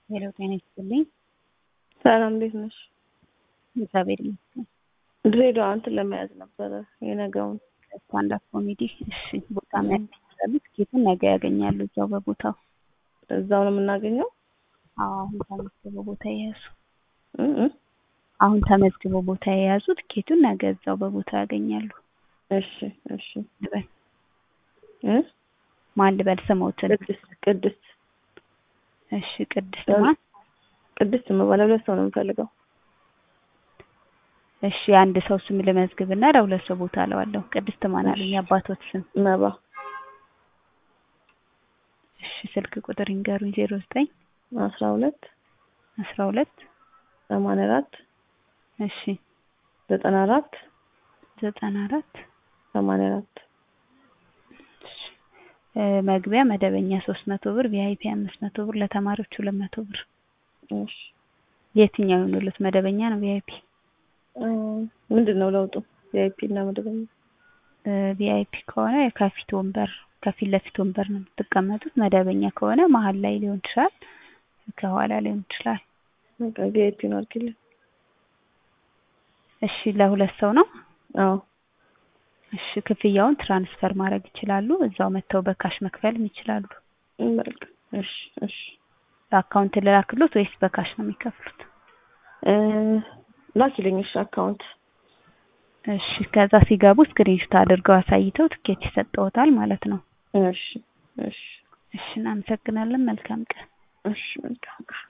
ሄሎ ጤና ይስጥልኝ። ሰላም እንዴት ነሽ? እግዚአብሔር ይመስገን። ድሬዳዋ እንትን ለመያዝ ነበረ የነገውን ስታንዳፕ ኮሜዲ። እሺ ቦታ መያዝ ይችላሉ። ትኬቱን ነገ ያገኛሉ እዛው በቦታው። እዛው ነው የምናገኘው? አዎ አሁን ተመዝግበው ቦታ የያዙ እ እ አሁን ተመዝግበው ቦታ የያዙ ትኬቱን ነገ እዛው በቦታው ያገኛሉ። እሺ እሺ ልበል እ ማን ልበል ስሞትን? ቅድስት ቅድስት እሺ ቅድስት ማን? ቅድስት መባል ሁለት ሰው ነው የምፈልገው። እሺ አንድ ሰው ስም ልመዝግብና ለሁለት ሰው ቦታ አለዋለሁ። ቅድስት ማን አሉኝ? አባቶት ስም? መባ እሺ ስልክ ቁጥር ይንገሩኝ። ዜሮ ዘጠኝ አስራ ሁለት አስራ ሁለት ሰማንያ አራት እሺ ዘጠና አራት ዘጠና አራት ሰማንያ አራት እሺ እ መግቢያ መደበኛ ሶስት መቶ ብር ቪአይፒ አምስት መቶ ብር ለተማሪዎች ሁለት መቶ ብር። እሺ የትኛው ይሆንሉት? መደበኛ ነው ቪአይፒ? እ ምንድን ነው ለውጡ? ቪአይፒ እና መደበኛ ቪአይፒ ከሆነ ከፊት ወንበር ከፊት ለፊት ወንበር ነው የምትቀመጡት። መደበኛ ከሆነ መሀል ላይ ሊሆን ይችላል፣ ከኋላ ሊሆን ይችላል። በቃ ቪአይፒ ነው አድርጊልኝ። እሺ ለሁለት ሰው ነው? አዎ እሺ ክፍያውን ትራንስፈር ማድረግ ይችላሉ። እዛው መጥተው በካሽ መክፈልም ይችላሉ። በቃ እሺ እሺ በአካውንት ልላክሎት ወይስ በካሽ ነው የሚከፍሉት? እ ላኪልኝ እሺ አካውንት እሺ ከዛ ሲገቡ ስክሪንሾት አድርገው አሳይተው ትኬት ይሰጠዎታል ማለት ነው። እሺ እሺ እሺ እናመሰግናለን። መልካም ቀን። እሺ መልካም